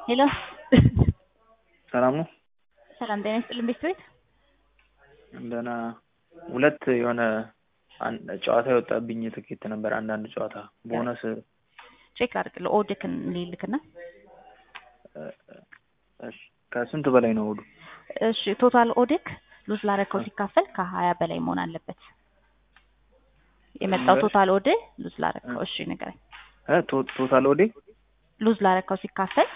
ሄሎ ሰላም ነው? ሰላም ጤና ይስጥልን ቤተሰቤት ደህና ሁለት የሆነ አን- ጨዋታ የወጣብኝ ትኬት ነበር። አንዳንድ ጨዋታ ቦነስ ቼክ አድርግልህ ኦድክን ሊልክና እሺ፣ ከስንት በላይ ነው እሑዱ? እሺ ቶታል ኦድክ ሉዝ ላረከው ሲካፈል ከሀያ በላይ መሆን አለበት። የመጣው ቶታል ኦድ ሉዝ ላረከው እሺ ንገረኝ። እ ቶ- ቶታል ወዴ ሉዝ ላረከው ሲካፈል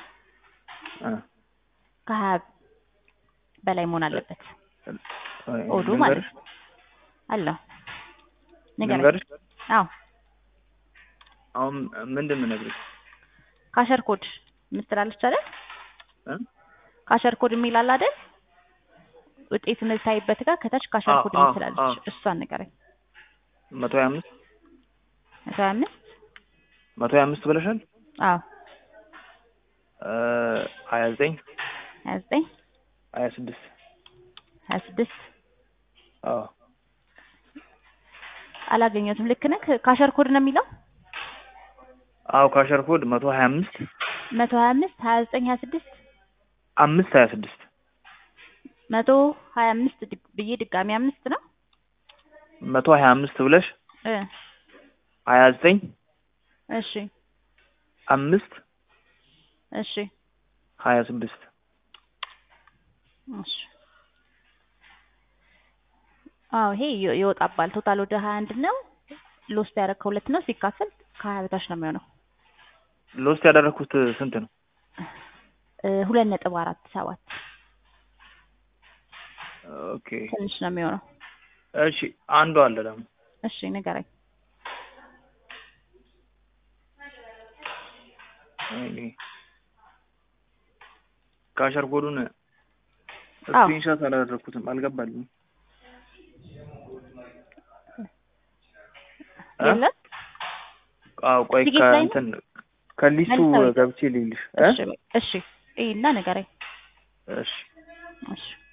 ከሀያ በላይ መሆን አለበት። ኦዱ ማለት ነው። አለው ንገረኝ። ልንገርሽ? አዎ አሁን ምንድን ነው የምነግርሽ? ካሸር ኮድ የምትላለች አይደል? እ? ካሸር ኮድ የሚል አለ አይደል? ውጤት የምታይበት ጋር ከታች ካሸር አዎ፣ ኮድ አዎ፣ የምትላለች አዎ። እሷን ንገረኝ። መቶ ሀያ አምስት መቶ ሀያ አምስት መቶ ሀያ አምስት ብለሻል? አዎ እ ሀያ ዘጠኝ ሀያ ዘጠኝ ሀያ ስድስት ሀያ ስድስት አዎ አላገኘሁትም። ልክ ነህ። ካሸር ኮድ ነው የሚለው አዎ ካሸር ኮድ መቶ ሀያ አምስት መቶ ሀያ አምስት ሀያ ዘጠኝ ሀያ ስድስት አምስት ሀያ ስድስት መቶ ሀያ አምስት ድግ- ብዬ ድጋሚ አምስት ነው መቶ ሀያ አምስት ብለሽ እ ሀያ ዘጠኝ እሺ አምስት እሺ ሀያ ስድስት እሺ አዎ ይሄ ይ- ይወጣባል። ቶታል ወደ ሀያ አንድ ነው። ሎስት ያደረግከው ሁለት ነው። ሲካፈል ከሀያ በታች ነው የሚሆነው ሎስት ያደረኩት ስንት ነው? እ ሁለት ነጥብ አራት ሰባት ኦኬ ትንሽ ነው የሚሆነው። እሺ አንዱ አለ ደግሞ እሺ ንገረኝ። ወይኔ ካሸር ኮዱን አዎ። ስክሪንሾት አላደረኩትም፣ አልገባልኝም። እ? የለም አዎ ቆይ ቲኬት ላይ ነው? ከእንትን ከሊስቱ መልሰው ገብቼ ልይልሽ እ? እሺ በይ። እሺ እና ንገረኝ። እሺ እሺ